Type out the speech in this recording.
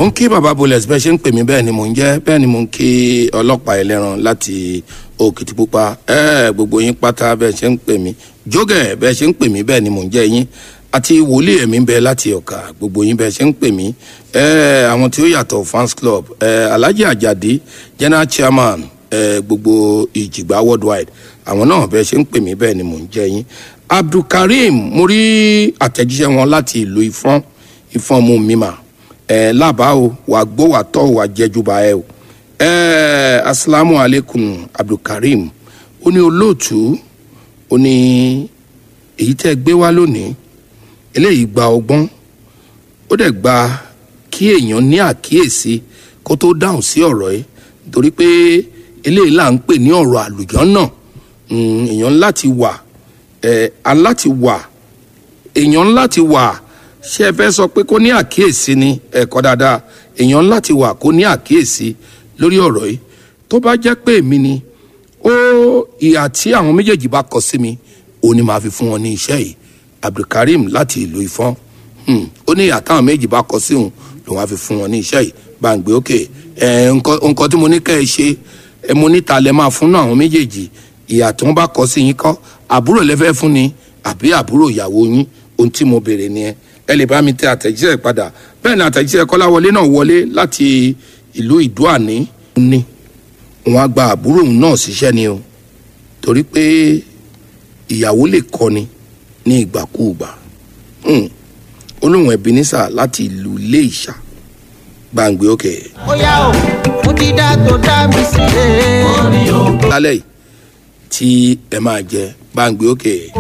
mo ń kí baba bullet bẹ́ẹ̀ ṣe ń pè mí bẹ́ẹ̀ ni mò ń jẹ́ bẹ́ẹ̀ ni mò ń kí ọlọ́pàá ẹlẹ́ran láti òkìtìpupa ẹ gbogbo yín pátá bẹ́ẹ̀ ṣe ń pè mí jógẹ̀ bẹ́ẹ̀ ṣe ń pè mí bẹ́ẹ̀ ni mò ń jẹ́ yín àti wòlíì ẹ̀mí bẹ́ẹ̀ láti ọ̀kà gbogbo yín bẹ́ẹ̀ ṣe ń pè mí ẹ àwọn tí ó yàtọ̀ fans club ẹ alhaji ajadi general chairman ẹ gbogbo ìjìgbá worldwide àwọn náà bẹ́ẹ̀ ṣe ń pè mí bẹ́ẹ̀ ni mò ń jẹ́ yín abdulkareem mo rí àtẹ̀jíṣẹ́ wọn láti ìlú ìfọ́n ìfọ́n mu mímà ẹ lábàá o wà gbó wà tọ́ wà jẹjúba ẹ o ẹ asalaamu aleykum abdulkareem ó ní olóòtú ó ní èyí tẹ́ gbé wá lónìí eléyìí gba ọgbọ́n ó dẹ̀ gba kí èèyàn ní àkíyèsí kó tó dáhùn sí ọ̀rọ̀ yìí nítorí pé eléyìí là ń pè ní ọ̀rọ̀ àlùjọ́ náà èèyàn láti wà ẹ̀ aláti wà èèyàn láti wà ṣé ẹ fẹ́ sọ pé kó ní àkíyèsí ni ẹ̀kọ́ dáadáa èèyàn láti wà kó ní àkíyèsí lórí ọ̀rọ̀ yìí tó bá jẹ́ pé èmi ni ó ìhà tí àwọn méjèèjì bá kọ sí mi òun ni màá fi fún wọn ní iṣẹ́ yìí abdulkareem láti ìlú ìfọ́n ó ní ìhà táwọn méjì bá kọ sí òun lòun á fi fún wọn ní iṣẹ́ yìí gbàǹgbé òkè nǹkan tí mo ní kẹ́ ẹ ṣe ẹ mo níta lẹ máa fún àwọn méjèèjì ìhà tí wọ́n bá kọ sí yín kọ́ àbúrò lẹ́fẹ́ fún ni àbí àbúrò ìyàwó yín ohun tí mo béèrè nìyẹn ẹ lè bá mi tẹ àtẹ̀jíṣẹ́ padà bẹ́ẹ̀ ni àtẹ̀jíṣẹ́ kọ́láwọlé náà wọlé láti ìlú ìdúàní ní wọn á gba àbúrò òun náà síṣẹ́ ni o torí pé ìyàwó lè kọ́ni ní ìgbàkúùgbà olóhùn ebenezer láti ìlú ilé ìṣà gbàǹgbé òkè. ó yá o mo ti dá tó dá mi sílẹ̀. lálẹ́ yìí tí ẹ máa jẹ gbàǹgbé òkè.